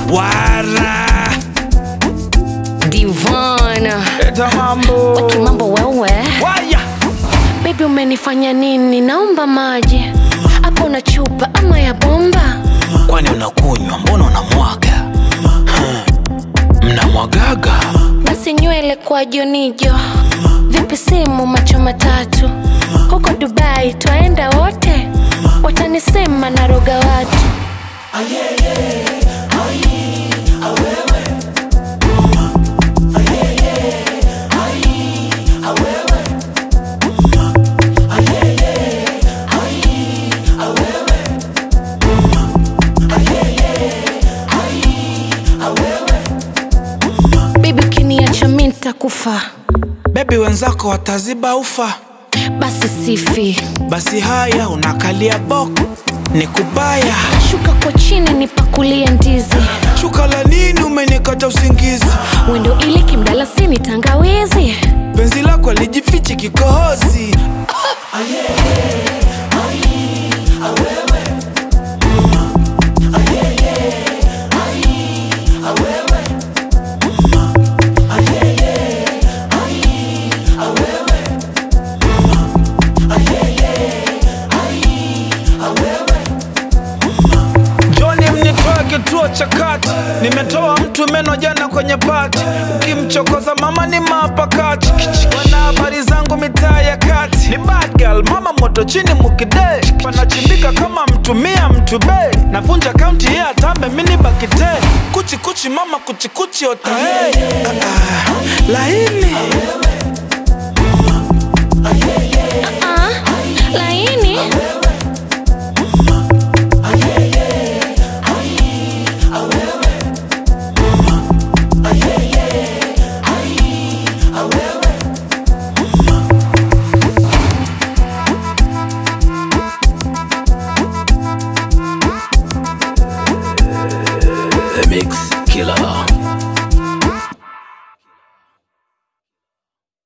wara Divana eta mambo waki mambo wewe waya Baby umenifanya nini? Naomba maji hapo na chupa ama ya bomba. kwani unakunywa mbona unamwaga Hmm. mnamwagaga Basi nywele kwa jonijo, vipi simu macho matatu, huko Dubai twaenda wote, watanisema naroga watu. Baby ukiniacha mi nitakufa, bebi wenzako wataziba ufa basi sifi, basi haya unakalia boko ni kubaya shuka kwa chini nipakulie ndizi, shuka la nini umenikata usingizi wendo ili kimdalasini tangawizi. penzi lako lijifichi kikohozi Joni mnitoa kituo cha kati, nimetoa mtu meno jana kwenye pati. Ukimchokoza mama ni mapakati, wana habari zangu mitaa ya kati. Ni bad girl, mama moto chini mukide, panachimbika kama mtumia mtu be. Navunja kaunti ya tambe mini bakite, kuchi kuchi mama kuchi kuchi otae. Ah, ah, laini Ah, laini The Mix Killer.